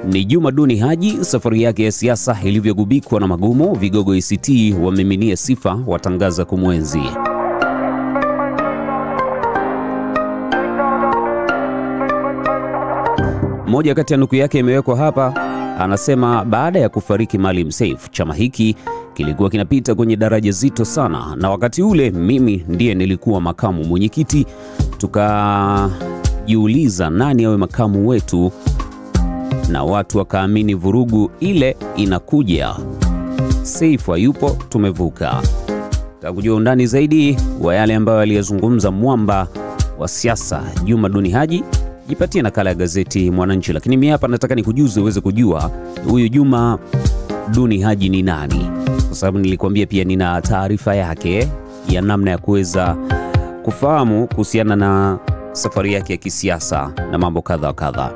ni Juma Duni Haji, safari yake ya siasa ilivyogubikwa na magumu. Vigogo ACT wamiminia sifa, watangaza kumwenzi. Moja kati ya nukuu yake imewekwa hapa, anasema baada ya kufariki Maalim Seif, chama hiki kilikuwa kinapita kwenye daraja zito sana, na wakati ule mimi ndiye nilikuwa makamu mwenyekiti. Tukajiuliza nani awe makamu wetu, na watu wakaamini vurugu ile inakuja. Seif hayupo, tumevuka. Takujua undani zaidi wa yale ambayo aliyazungumza mwamba wa siasa Juma Duni Haji jipatie nakala ya gazeti Mwananchi. Lakini mimi hapa nataka nikujuze uweze kujua huyu Juma Duni Haji ni nani, kwa sababu nilikwambia pia nina taarifa yake ya namna ya kuweza kufahamu kuhusiana na safari yake ya kisiasa na mambo kadha wa kadha.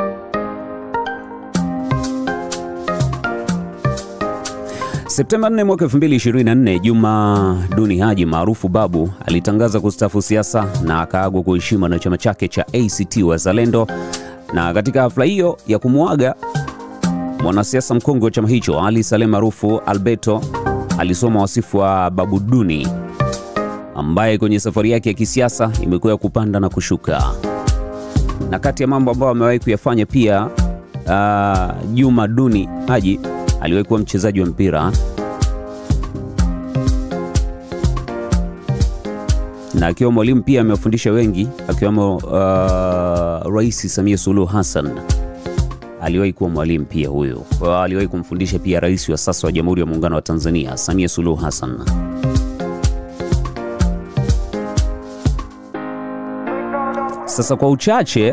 Septemba 4 mwaka 2024, Juma Duni Haji maarufu Babu alitangaza kustaafu siasa na akaagwa kwa heshima na chama chake cha ACT Wazalendo. Na katika hafla hiyo ya kumwaga mwanasiasa mkongwe wa chama hicho Ali Saleh maarufu Alberto alisoma wasifu wa Babu Duni ambaye kwenye safari yake ya kisiasa imekuwa ya kupanda na kushuka, na kati ya mambo ambayo amewahi kuyafanya pia uh, Juma Duni Haji aliwahi kuwa mchezaji wa mpira na akiwa mwalimu pia amewafundisha wengi akiwemo uh, Rais Samia Suluhu Hassan aliwahi kuwa mwalimu pia huyo. Aliwahi kumfundisha pia rais wa sasa wa Jamhuri ya Muungano wa Tanzania Samia Suluhu Hassan. Sasa kwa uchache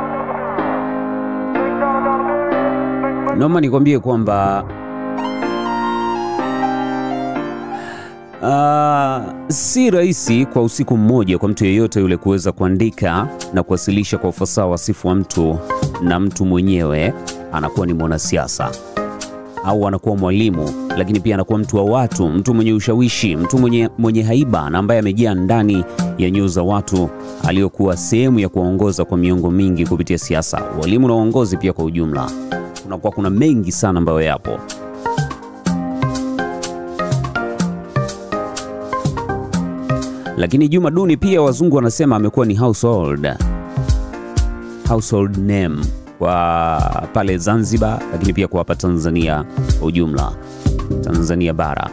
naomba nikwambie kwamba uh, si rahisi kwa usiku mmoja kwa mtu yeyote yule kuweza kuandika na kuwasilisha kwa ufasaha wasifu wa mtu, na mtu mwenyewe anakuwa ni mwanasiasa au anakuwa mwalimu, lakini pia anakuwa mtu wa watu, mtu mwenye ushawishi, mtu mwenye, mwenye haiba na ambaye amejaa ndani ya nyoyo za watu, aliyokuwa sehemu ya kuwaongoza kwa miongo mingi kupitia siasa, walimu na uongozi pia kwa ujumla kunakuwa kuna mengi sana ambayo yapo. Lakini Juma Duni pia wazungu wanasema amekuwa ni household, household name kwa pale Zanzibar, lakini pia kwa hapa Tanzania kwa ujumla, Tanzania bara.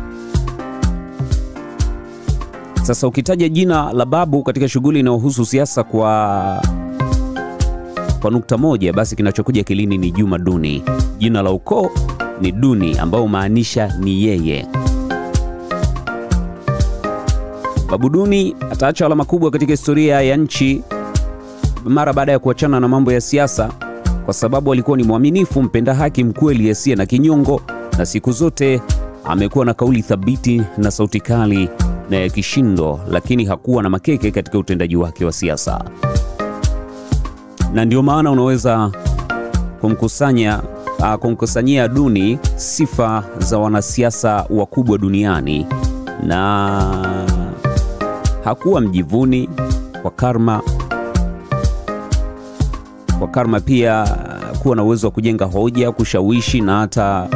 Sasa ukitaja jina la Babu katika shughuli inayohusu siasa kwa kwa nukta moja basi kinachokuja kilini ni Juma Duni. Jina la ukoo ni Duni ambao humaanisha ni yeye. Babu Duni ataacha alama kubwa katika historia ya nchi mara baada ya kuachana na mambo ya siasa, kwa sababu alikuwa ni mwaminifu, mpenda haki, mkweli, asiye na kinyongo, na siku zote amekuwa na kauli thabiti na sauti kali na ya kishindo, lakini hakuwa na makeke katika utendaji wake wa siasa na ndio maana unaweza kumkusanya uh, kumkusanyia Duni sifa za wanasiasa wakubwa duniani, na hakuwa mjivuni kwa karma, kwa karma pia kuwa na uwezo wa kujenga hoja, kushawishi na hata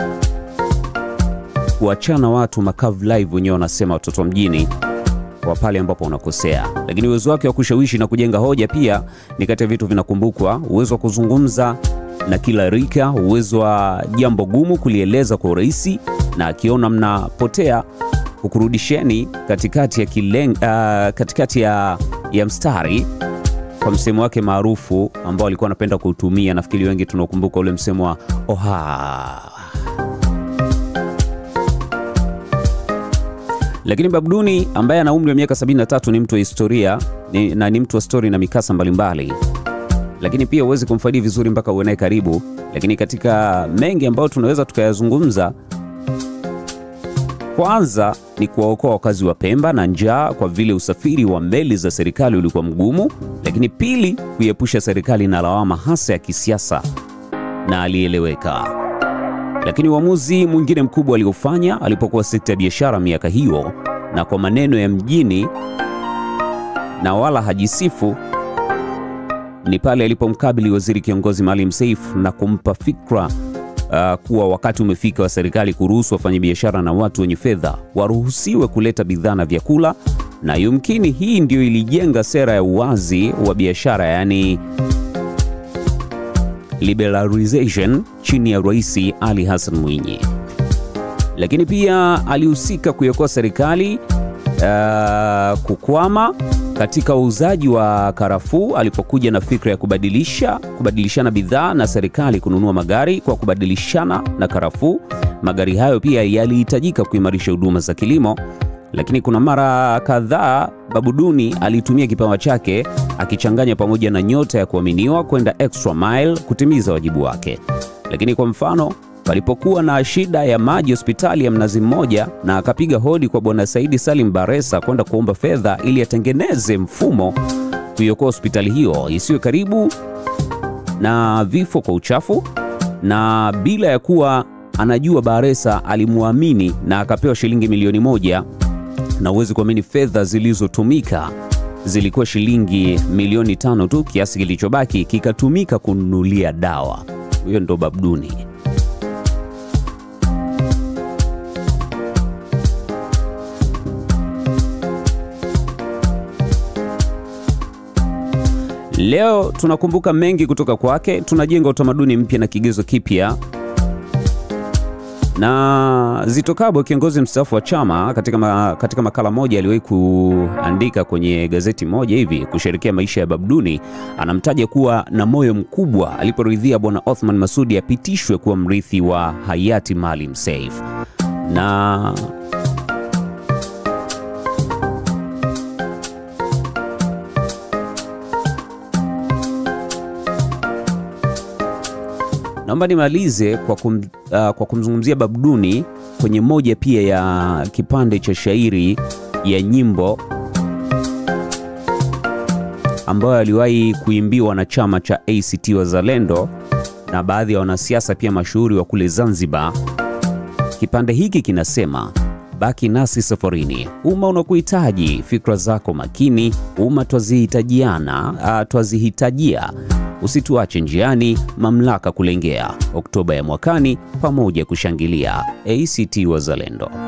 kuachana watu makavu live, wenyewe wanasema watoto mjini kwa pale ambapo unakosea. Lakini uwezo wake wa kushawishi na kujenga hoja pia ni kati ya vitu vinakumbukwa: uwezo wa kuzungumza na kila rika, uwezo wa jambo gumu kulieleza kwa urahisi, na akiona mnapotea hukurudisheni katikati ya, kileng, uh, katikati ya, ya mstari kwa msemo wake maarufu ambao alikuwa anapenda kuutumia. Nafikiri wengi tunakumbuka ule msemo wa oha Lakini Babu Duni ambaye ana umri wa miaka 73 ni mtu wa historia ni, na ni mtu wa stori na mikasa mbalimbali mbali. Lakini pia huwezi kumfaidi vizuri mpaka uwe naye karibu. Lakini katika mengi ambayo tunaweza tukayazungumza, kwanza ni kuwaokoa wakazi wa Pemba na njaa kwa vile usafiri wa meli za serikali ulikuwa mgumu. Lakini pili, kuiepusha serikali na lawama hasa ya kisiasa na alieleweka lakini uamuzi mwingine mkubwa aliofanya alipokuwa sekta ya biashara miaka hiyo, na kwa maneno ya mjini, na wala hajisifu, ni pale alipomkabili waziri kiongozi Maalim Seif na kumpa fikra uh, kuwa wakati umefika wa serikali kuruhusu wafanyabiashara na watu wenye fedha waruhusiwe kuleta bidhaa na vyakula, na yumkini hii ndio ilijenga sera ya uwazi wa biashara, yaani liberalization chini ya Rais Ali Hassan Mwinyi. Lakini pia alihusika kuiokoa serikali uh, kukwama katika uuzaji wa karafuu alipokuja na fikra ya kubadilisha kubadilishana bidhaa na serikali kununua magari kwa kubadilishana na karafuu. Magari hayo pia yalihitajika kuimarisha huduma za kilimo, lakini kuna mara kadhaa Babu Duni alitumia kipawa chake akichanganya pamoja na nyota ya kuaminiwa kwenda extra mile kutimiza wajibu wake. Lakini kwa mfano palipokuwa na shida ya maji hospitali ya Mnazi Mmoja, na akapiga hodi kwa Bwana Saidi Salim Baresa kwenda kuomba fedha ili atengeneze mfumo kuiokoa hospitali hiyo isiwe karibu na vifo kwa uchafu, na bila ya kuwa anajua Baresa alimwamini na akapewa shilingi milioni moja, na uwezi kuamini fedha zilizotumika zilikuwa shilingi milioni tano tu. Kiasi kilichobaki kikatumika kununulia dawa. Huyo ndo Babu Duni. Leo tunakumbuka mengi kutoka kwake, tunajenga utamaduni mpya na kigezo kipya. Na Zitto Kabwe, kiongozi mstaafu wa chama, katika, ma, katika makala moja aliwahi kuandika kwenye gazeti moja hivi kusherekea maisha ya Babu Duni, anamtaja kuwa na moyo mkubwa aliporidhia Bwana Othman Masudi apitishwe kuwa mrithi wa hayati Maalim Seif na Naomba nimalize kwa, kum, uh, kwa kumzungumzia Babu Duni kwenye moja pia ya kipande cha shairi ya nyimbo ambayo aliwahi kuimbiwa na chama cha ACT Wazalendo na baadhi ya wanasiasa pia mashuhuri wa kule Zanzibar. Kipande hiki kinasema: baki nasi safarini, umma unakuhitaji, fikra zako makini, umma twazihitajiana, uh, twazihitajia Usituache njiani, mamlaka kulengea. Oktoba ya mwakani, pamoja kushangilia. ACT Wazalendo.